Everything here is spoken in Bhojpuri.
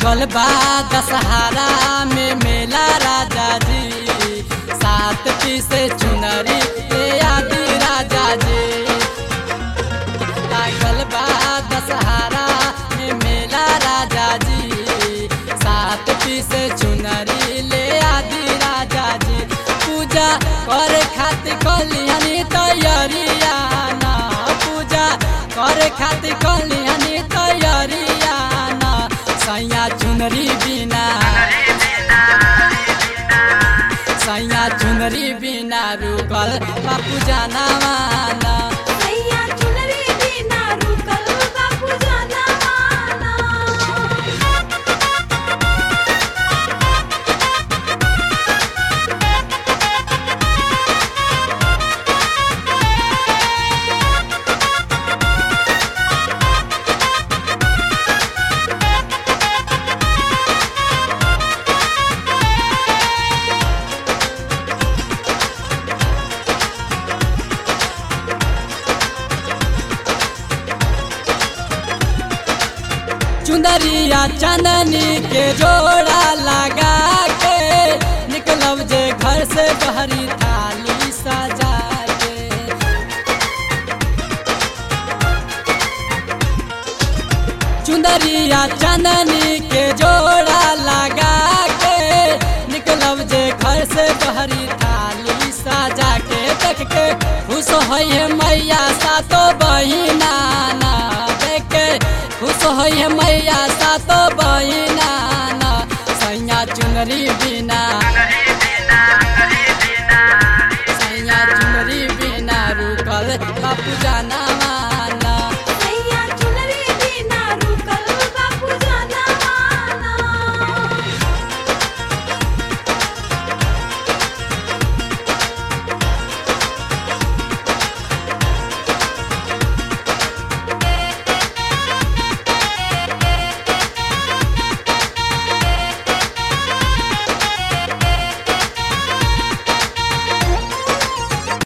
लागल बा दशहरा में मेला राजा जी सात पीसे चुनरी ले आदि राजा जी लागल बा दशहरा में मेला राजा जी सात पीसे चुनरी ले आदि राजा जी पूजा करे खातिर कलियानी तैयारिया ना पूजा करे खातिर कलियानी तैयारिया ना सैया चुनरी बिना सैया चुनरी बिना रुकल बापू जाना माना सैया चुनरी बिना रुकल बापू जाना माना चुंदरिया चंदनी के जोड़ा लगा के निकलब जे घर से बहरी थाली सजा के चुंदरिया चंदनी के जोड़ा लगा के निकलब जे घर से बहरी थाली सजा के देख के खुश होइए मैया सातो बहिना ना देख के खुश होइए मैया सातो बहिना ना सैया चुनरी बिना सैया चुनरी बिना रुकल बापू